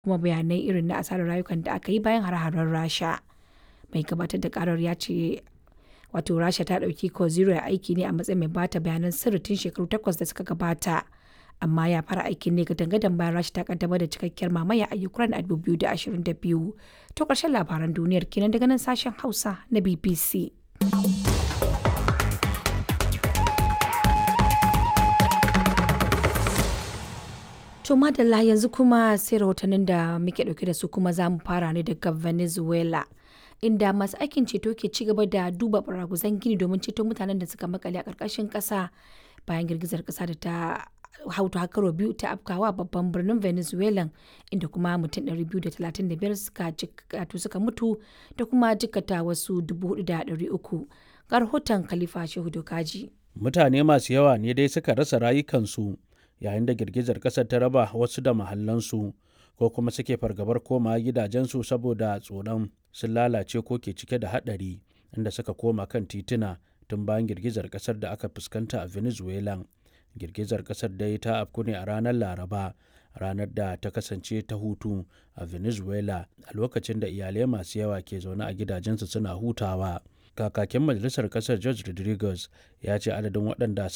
kuma bayanai irin na asarar rayukan da aka yi bayan hare-haren Rasha. Mai gabatar da karar ya ce wato Rasha ta ɗauki Koziro aiki ne a matsayin mai bata bayanan sirri tun shekaru takwas da suka gabata. Amma ya fara aikin ne gadan-gadan bayan Rasha ta kaddamar da cikakkiyar mamaya a Ukraine a 2022. To ƙarshen labaran duniyar kenan daga nan sashen Hausa na BBC. To madalla yanzu kuma sai rahotannin da muke dauke da su kuma za mu fara ne daga Venezuela. Inda masu aikin ceto ke ci gaba da duba baraguzan gini domin ceto mutanen da suka makale a ƙarƙashin ƙasa bayan girgizar ƙasa da ta hautu hakaro biyu ta afkawa babban birnin Venezuela inda kuma mutum 235 suka suka mutu da kuma jikata wasu 4,300 ga rahoton Khalifa Shehu Dokaji. Mutane masu yawa ne dai suka rasa rayukansu yayin da girgizar ƙasar ta raba wasu da mahallansu ko kuma suke fargabar koma gidajensu saboda tsoron sun lalace ko ke cike da haɗari inda suka koma kan tituna tun bayan girgizar ƙasar da aka fuskanta a venezuela girgizar ƙasar dai ta afku ne a ranar laraba ranar da ta kasance ta hutu a venezuela a lokacin da iyalai masu yawa ke zaune a gidajensu suna hutawa kakakin majalisar ƙasar george rodriguez ya ce adadin waɗanda